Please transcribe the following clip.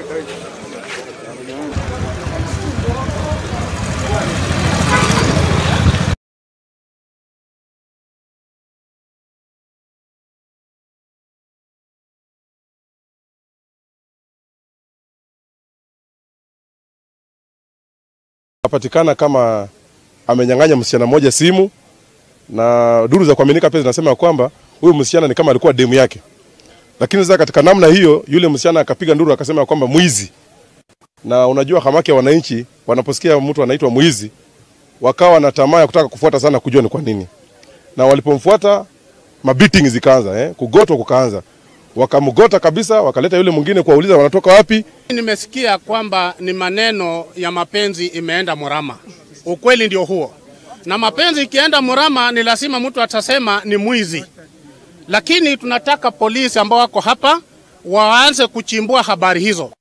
Apatikana kama amenyang'anya msichana mmoja simu, na duru za kuaminika pia zinasema kwamba huyu msichana ni kama alikuwa demu yake, lakini sasa katika namna hiyo yule msichana akapiga nduru akasema kwamba mwizi. Na unajua hamaki ya wananchi wanaposikia mtu anaitwa mwizi, wakawa na tamaa ya kutaka kufuata sana kujua ni kwa nini, na walipomfuata mabeating zikaanza, eh, kugotwa kukaanza, wakamgota kabisa, wakaleta yule mwingine kuwauliza wanatoka wapi. Nimesikia kwamba ni maneno ya mapenzi imeenda murama. Ukweli ndio huo, na mapenzi ikienda murama ni lazima mtu atasema ni mwizi, lakini tunataka polisi ambao wako hapa waanze kuchimbua habari hizo.